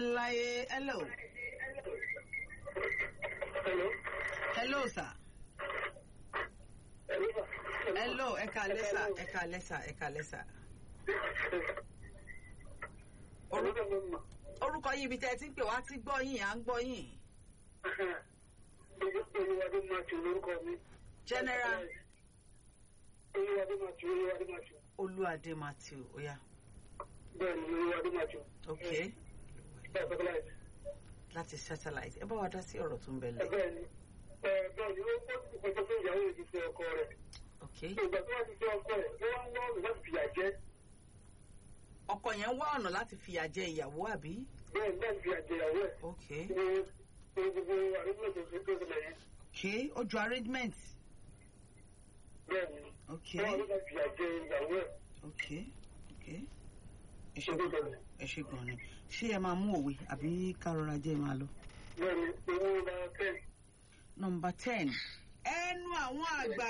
láyé hello Hello. hello sir Hello. hello ẹ káalẹ́ sà ẹ káalẹ́ sà ẹ káalẹ́ sà. Orúkọ mi mọ̀. orúkọ yín ibi tẹ́ ẹ ti ń pè wá ti gbọ́ yín à ń gbọ́ yín. Olúwadé máa ti lórúkọ mi. general Olúwadé máa ti Olúwadé máa ti. olúadé matthew oya Bẹ́ẹ̀ ni Olúwadé máa ti. ok Bẹ́ẹ̀ sọ́kọ́ láì. láti satellite ẹ bá wa dá sí ọ̀rọ̀ tó ń bẹ lẹ̀ Bẹ́ẹ̀ ni. Bẹ́ẹ̀ ni ó kó ọjọ́ tó ìyàwó yìí ti fẹ́ ọkọ rẹ̀. ok Ìgbà tó wá ti fẹ́ ọkọ rẹ̀, ó wá ń wá ọ̀nà láti fìyà jẹ. ọkọ yẹn wá ọ̀nà láti fìyà jẹ ìyàwó àbí Bẹ́ẹ̀ ni láti fìyà jẹ ìyàwó ẹ̀. ok Ní ní gbogbo àdúgbò tó ṣe tó ṣẹlẹ̀ yẹn. ok ojú arrangement Bẹ́ẹ̀ ni. ok Wọ́n wá láti fìyà jẹ ìyàwó ẹ̀. ok ok ẹ Ṣé ṣe tó ṣẹlẹ̀? ẹ ṣe gan ni ṣé ẹ máa mú òwe àbí kárọra jẹ́ máa lọ. Bẹ́ẹ̀ ni owó bá tẹ̀. nọmba ten ẹnu àwọn àgbà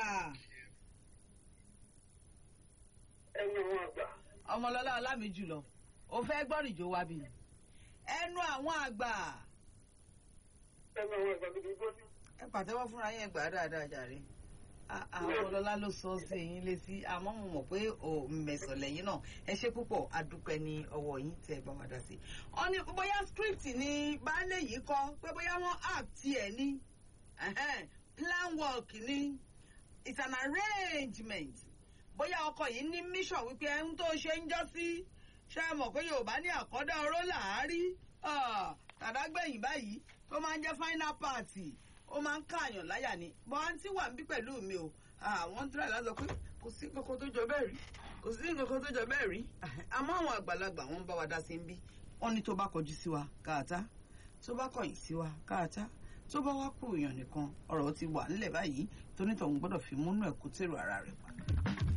Ẹni àwọn àgbà. ọmọlọlá ọlámi jùlọ ó fẹ́ gbọ́rìjò wa bí ẹnu àwọn àgbà Ẹni àwọn àgbà gidi gbọ́dọ̀. ẹ pàtẹ́wọ́ fúnra yẹn gbà á dáadáa jàre À- àwọn ọlọ́lá ló sọ sí yín létí àmọ́ mo mọ̀ pé ò mẹ̀sàn lẹ́yìn náà ẹ ṣe púpọ̀ adúpẹ́ ní ọwọ́ yín tẹ́ ẹ bá wa dá sí. wọ́n ní bóyá script ni baálé yìí kọ pé bóyá wọ́n act ẹ̀ ní ẹ̀hẹ́n, plan work ní it's an arrangement bóyá ọkọ yìí ní mission wípé ẹni tó ṣe ń jọ́ sí ṣé ẹ mọ̀ pé yorùbá ní àkọ́dá oró làárí tàdágbẹ̀yìn báyìí tó máa ń jẹ́ final party ó máa ń káàyàn láyà ni bọ́ àǹtí wà ń bí pẹ̀lú mi o àwọn ń tíra láti sọ pé kò sí nǹkan tó jọ bẹ́ẹ̀ rí kò sí nǹkan tó jọ bẹ́ẹ̀ rí àmọ́ àwọn àgbàlagbà wọn ń bá wa dá sí ń bí wọ́n ní tó bá kọjú sí wa káàtá tó bá kọ̀yìn sí wa káàtá tó bá wá kú èèyàn nìkan ọ̀rọ̀ ti wà ńlẹ̀ báyìí tónítọ̀hún gbọ́dọ̀ fi múnú ẹ̀kú tèrò ara rẹ̀ pa